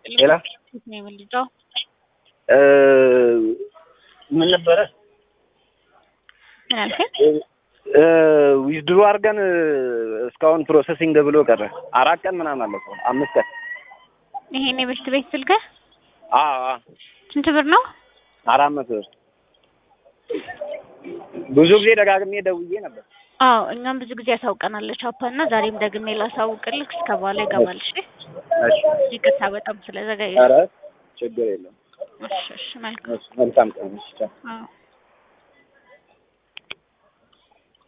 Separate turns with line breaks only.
ሌላ
ነው የምልጃው
ምን ነበረ
ምን አልከኝ?
ዊዝድሮ አድርገን እስካሁን ፕሮሰሲንግ ብሎ ቀረ። አራት ቀን ምናምን አለ እኮ አምስት ቀን
ይሄን የበሽት ቤት ስልክህ
አዎ አዎ፣
ስንት ብር ነው?
አራት መቶ ብር ብዙ ጊዜ ደጋግሜ ደውዬ ነበር።
አዎ እኛም ብዙ ጊዜ ያሳውቀናለች አፓ እና ዛሬም ደግሜ ላሳውቅልህ እስከ በኋላ ይገባል። እሺ
እሺ፣
ይቅርታ በጣም ስለዘገየ።
ኧረ ችግር የለም።
እሺ እሺ መልካም
እሺ፣ መልካም ቀን። እሺ ቻው።
አዎ